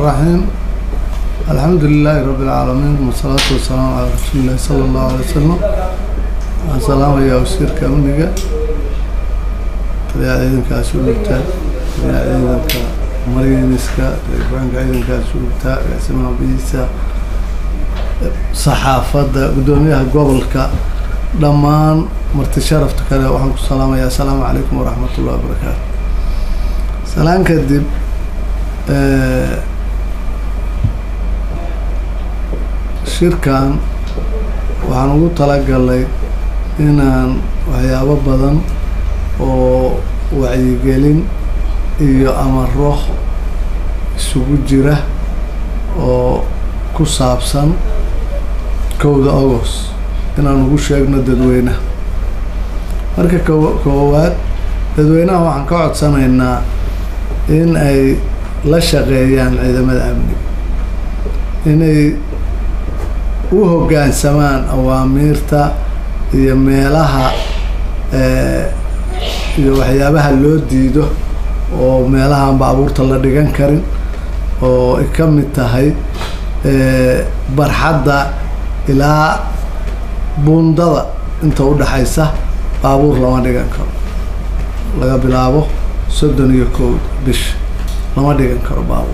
الرحيم الحمد لله رب العالمين والصلاة والسلام على رسول الله صلى الله عليه وسلم السلام يا وسير كامنيga taliyaa ciidankaa sugurta taliyaa ciidanka mariniska telefoonka ciidankaa sugurta agaasimaha biisa saxaafadda guddoomiyaha gobolka dhammaan marti sharafta kale waxaan ku salaamayaa asalaamu calaykum waraxmat ullahi wabarakaatu salaan kadib shirkan waxaan ugu talagalay inaan waxyaabo badan oo wacyigelin iyo amaro isugu jira oo ku saabsan kowda agost inaan ugu sheegno dadweynaha marka ko koowaad dadweynaha waxaan ka codsanaynaa in ay la shaqeeyaan ciidamada amniga inay u hoggaansamaan awaamiirta iyo meelaha iyo waxyaabaha loo diido oo meelahaan baabuurta la dhigan karin oo ay ka mid tahay barxadda ilaa buundada inta u dhaxaysa baabuur lama dhigan karo laga bilaabo soddon iyo kow bisha lama dhigan karo baabuur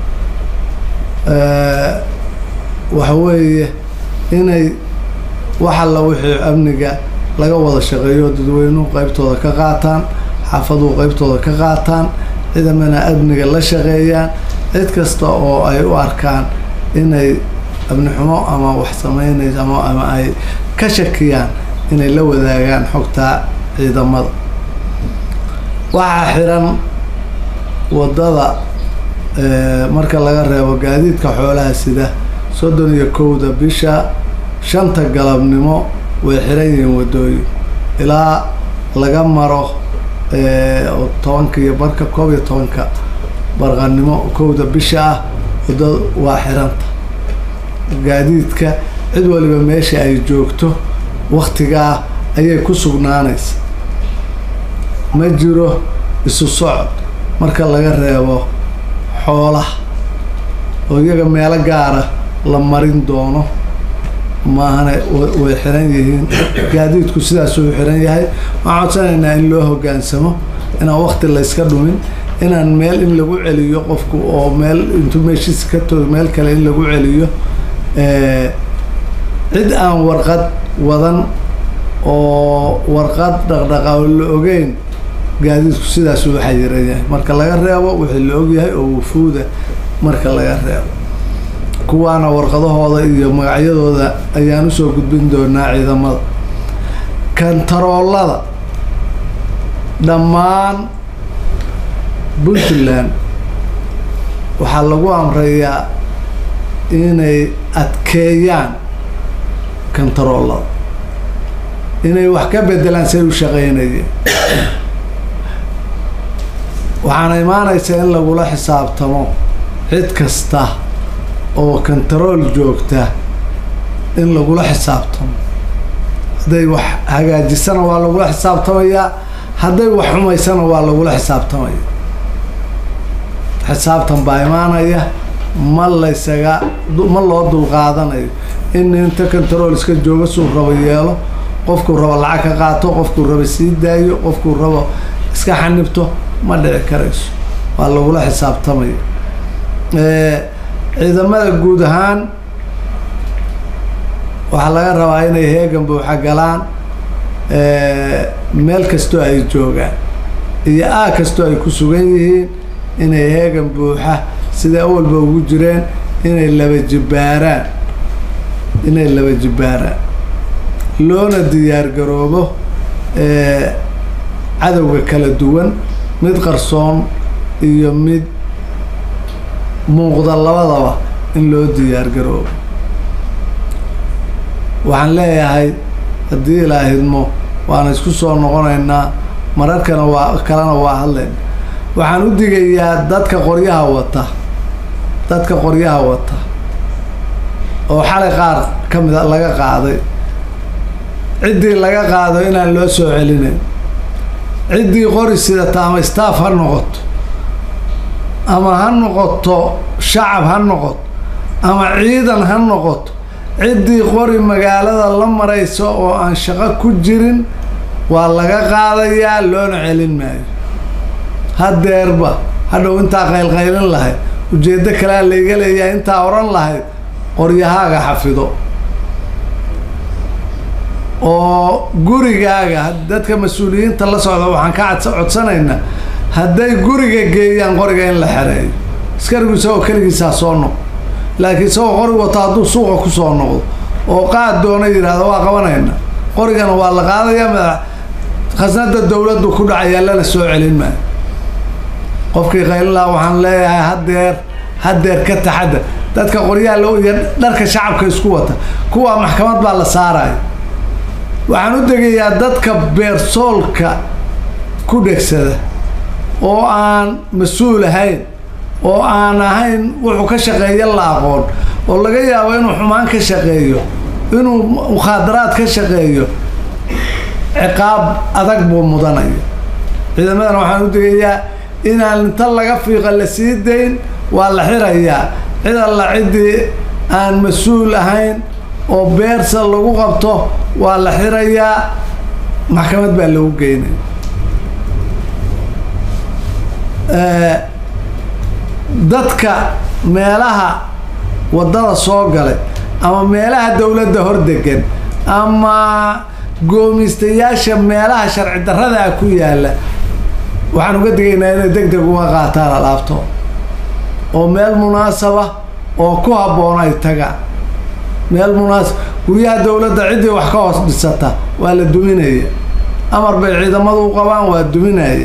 waxa weeye inay wax alla wixii amniga laga wada shaqeeyo dadweynuhu qeybtooda ka qaataan xaafaduhu qeybtooda ka qaataan ciidamana amniga la shaqeeyaan cid kasta oo ay u arkaan inay amni xumo ama wax sameynayso ama ama ay ka shakiyaan inay la wadaagaan xogtaa ciidamada waxaa xiran waddada marka laga reebo gaadiidka xoolaha sida soddon iyo kowda bisha shanta galabnimo way xiran yihiin waddooyin ilaa laga maro oo tobanka iyo barka koob iyo tobanka barqanimo kowda bisha ah waddada waa xiranta gaadiidka cid waliba meesha ay joogto waktigaa ayay ku sugnaanaysa ma jiro isu socod marka laga reebo xoolaha oo iyaga meelo gaara la marin doono maahana way xiran yihiin gaadiidku sidaasuu xiran yahay waxaan codsanaynaa in loo hoggaansamo inaan wakti layska dhumin inaan meel in lagu celiyo qofku oo meel intuu meeshiisa ka toogo meel kale in lagu celiyo cid aan warqad wadan oo warqad dhaqdhaqa oo la ogeyn gaadiidku sidaasuu xayiran yahay marka laga reebo wixii la ogyahay oo wufuuda marka laga reebo kuwaana warqadahooda iyo magacyadooda ayaan usoo gudbin doonaa ciidamada kantaroolada dhammaan puntland waxaa lagu amrayaa inay adkeeyaan kantaroolada inay wax ka bedelaan say u shaqeynayeen waxaana imaanaysaa in lagula xisaabtamo cid kasta oo kantarool joogta in lagula xisaabtamo hadday wax hagaajisana waa lagula xisaabtamayaa hadday wax xumaysana waa lagula xisaabtamaya xisaabtan baa imaanaya ma laysaga ma loo dulqaadanayo in inta kantarool iska jooga suu rabo yeelo qofkuu rabo lacag ka qaato qofkuu rabo sii daayo qofkuu rabo iska xanibto ma dhici karayso waa lagula xisaabtamaya ciidamada guud ahaan waxaa laga rabaa inay heegan buuxa galaan meel kastoo ay joogaan iyo aa kastoo ay ku sugan yihiin inay heegan buuxa sida awalba ugu jireen inay laba jibbaaraan inay laba jibbaaraan loona diyaar garoobo cadowga kala duwan mid qarsoon iyo mid muuqda labadaba in loo diyaar garoobo waxaan leeyahay haddii ilaa hidmo waana isku soo noqonaynaa mararkana waa kalena waa hadlayna waxaan u digayaa dadka qoryaha wata dadka qoryaha wata oo xalay qaar ka mida laga qaaday ciddii laga qaado inaan loo soo celinayn ciddii qori sidata ama staff ha noqoto ama ha noqoto shacab ha noqoto ama ciidan ha noqoto ciddii qori magaalada la maraysa oo aan shaqo ku jirin waa laga qaadayaa loona celin maayo hadeerba hadhow intaa qaylqaylin lahayd ujeeddo kalea layga leeyahay intaa odhan lahayd qoryahaaga xafido oo gurigaaga dadka mas-uuliyiinta la socda waxaan ka cad codsanaynaa hadday guriga geeyaan qoriga in la xereeyo askarigu isagoo keligiisaa soo noqo laakiin isagoo qori wato hadduu suuqa kusoo noqdo oo qaad doona yidhaahdo waa qabanayna qorigana waa la qaadayaa madax khasnada dawladdu ku dhacayaa lala soo celin maayo qofkii qaylilaa waxaan leeyahay hadeer hadeer ka taxadar dadka qoryaha lo iyo dharka shacabka isku wata kuwaa maxkamad baa la saaraya waxaan u degayaa dadka beersoolka ku dhegsada oo aan mas-uul ahayn oo aan ahayn wuxuu ka shaqeeya la aqoon oo laga yaabo inuu xumaan ka shaqeeyo inuu mukhaadaraad ka shaqeeyo ciqaab adag buu mudanaya ciidamadana waxaan u degayaa inaan inta laga fiiqa la sii dayn waa la xirayaa cid alla ciddii aan mas-uul ahayn oo beersa lagu qabto waa la xirayaa maxkamad baa lagu geynaya dadka meelaha waddada soo galay ama meelaha dawladda hordegan ama goomistayaasha meelaha sharci darrada ah ku yaalla waxaan uga digaynaa inay deg deg uga qaataan alaabto oo meel munaasaba oo ku habboon ay tagaan meel munaasab guryaha dawladda ciddii wax ka hoos dhisata waa la duminaya amar bay ciidamadu u qabaan waa duminaya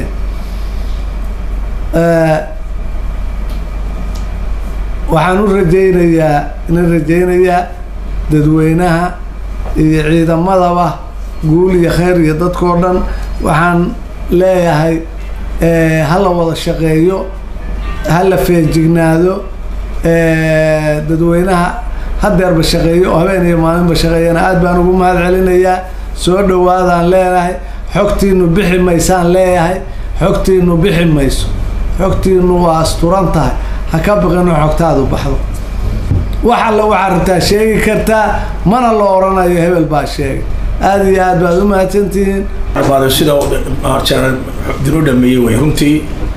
waxaan u rajaynayaa ina rajaynayaa dadweynaha iyo ciidamadaba guul iyo khayr iyo dadkao dhan waxaan leeyahay ha la wada shaqeeyo ha la feejignaado dadweynaha hadeerba shaqeeyo oo habeen iyo maalinba shaqeeyana aad baan ugu mahad celinayaa soo dhawaadaan leenahay xogtiinu bixi maysaan leeyahay xogtiinu bixi mayso xogtiinu waa asturan tahay ha ka baqin oo xogtaadu baxdo wax alla waxaa rabtaa sheegi kartaa mana la oranayo hebel baa sheegay aada iyo aad baad u mahadsantihiin sida dinu dhameeyey way runtii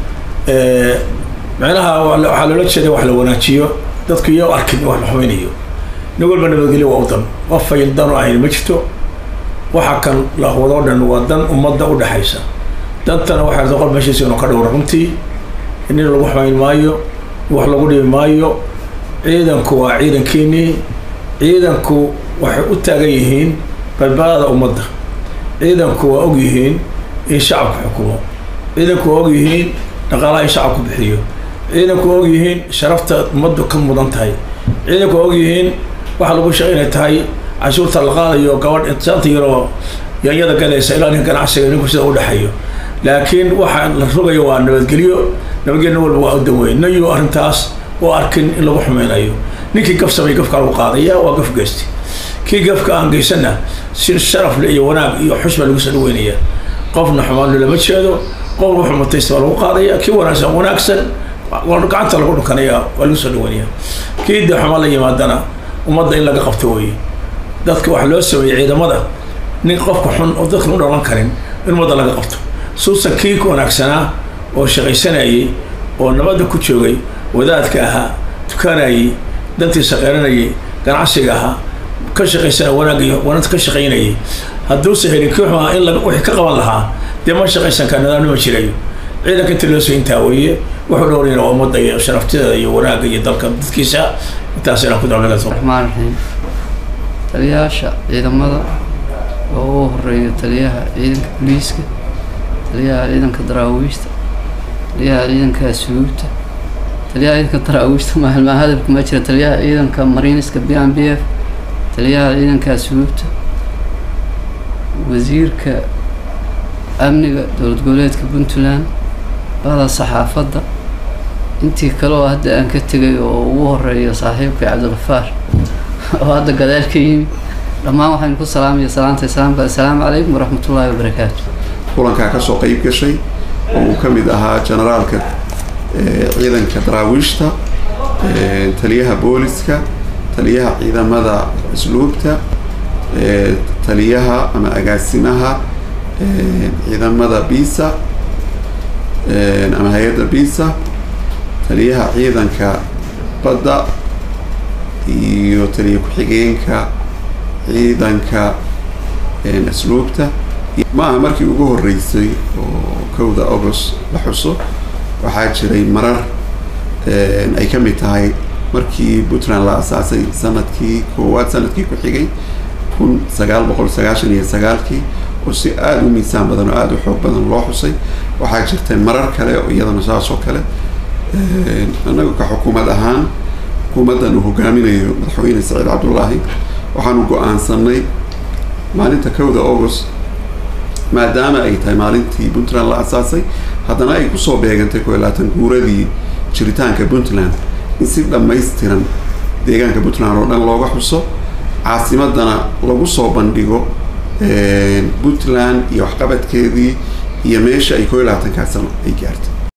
micnaha waxaa loola jeeda wax la wanaajiyo dadku iyo arkin wax la xumaynayo nin walba nabadgelyo waa u dan qof ay dan u ahayn ma jirto waxa kan la wadoo dhan waa dan ummadda u dhexaysa dantana waxay rabta qol meeshiisa inuu ka dhowro runtii nin lagu xumayn maayo wax lagu dhibi maayo ciidanku waa ciidankiinii ciidanku waxay u taagan yihiin badbaadada ummadda ciidanku waa og yihiin in shacabku xukumo ciidanku waa og yihiin dhaqaalaha in shacabku bixiyo ciidanku waa og yihiin sharafta ummaddu ka mudan tahay ciidanku waa og yihiin waxa lagu sheegay inay tahay cashuurta la qaadayo gabadh insaanta yaroo yanyada galaysa ilaa nin ganacsiga ninku sida u dhexeeyo laakiin waxa la rogayo waa nabadgelyo nabadgelyo walba waa udan weyn nayu arrintaas oo arkin in lagu xumeynayo ninkii gaf samay gafka lagu qaadaya waa gaf geysti kii gafka aan geysana si sharaf le iyo wanaag iyo xush baa lagu soo dhaweynaya qofna xumaan lama jeedo qof wuxuu mutaysta waa lagu qaadaya kii wanaagsan wanaagsan gacanta lagu dhukanaya waa lagu soo dhaweynaya kii de xumaan la yimaadana ummadda in laga qabto weye dadka waxa loo sameeyey ciidamada nin qofka xun oo dadka u dhalan karin in ummadda laga qabto suusan kii ku wanaagsanaa oo shaqaysanayay oo nabadda ku joogay wadaadka ahaa tukanayay dantiisa qeeranayay ganacsiga ahaa ka shaqaysana wanaag iyo wanaagta ka shaqaynayay hadduusa helin kii xumaa in wixii ka qaban lahaa dee ma shaqaysan kara nidaamnima jirayo ciidanka inta loo soo intaa weeye wuxuu dhowrayna waa ummadda iyo sharaftideeda iyo wanaagga iyo dalka dadkiisa intaas inaan ku dalbagaso raxmaan raxiim taliyayaasha ciidamada oo ugu horeeyo taliyaha ciidanka booliiska taliyaha ciidanka daraawiishta taliyaha ciidanka asluubta taliyaha ciidanka daraawiishta maalmaa hadalka ma jira taliyaha ciidanka mariiniska b m b f taliyaha ciidanka asluubta wasiirka amniga dowlad goboleedka puntland bada saxaafadda intii kale oo hadda aan ka tegay oo ugu horeeyo saaxiibka cabdilkafaar oo hadda gadaal ka yimi dhammaan waxaan ku salaamaya salaanta islaamka assalaamu calaykum waraxmatullaahi wabarakaatu kulankaa kasoo qeyb gashay oo uu ka mid ahaa generaalka ciidanka daraawiishta taliyaha booliska taliyaha ciidamada asluubta taliyaha ama agaasimaha ciidamada bisa ama hay-adda bisa taliyaha ciidanka badda iyo taliya ku-xigeenka ciidanka asluubta ma aha markii ugu horeysay oo kowda august la xuso waxaa jiray marar ay ka mid tahay markii puntland la asaasay sanadkii koowaad sanadkii ku xigay kun sagaal boqol sagaashan iyo sagaalkii oo si aada u miisaan badan oo aada u xoog badan loo xusay waxaa jirtay marar kale oo iyadana saas oo kale annagu ka xukuumad ahaan xukuumaddan uu hogaaminayo madaxweyne saciid cabdullaahi waxaanu go-aansanay maalinta kowda august maadaama ay tahay maalintii puntland la asaasay haddana ay kusoo beegantay koo iyo labaatan guuradii jiritaanka puntland in si dhammaystiran deegaanka puntland oo dhan looga xuso caasimadana lagu soo bandhigo puntland iyo waxqabadkeedii iyo meesha ay koo iyo labaatankaa sano ay gaartay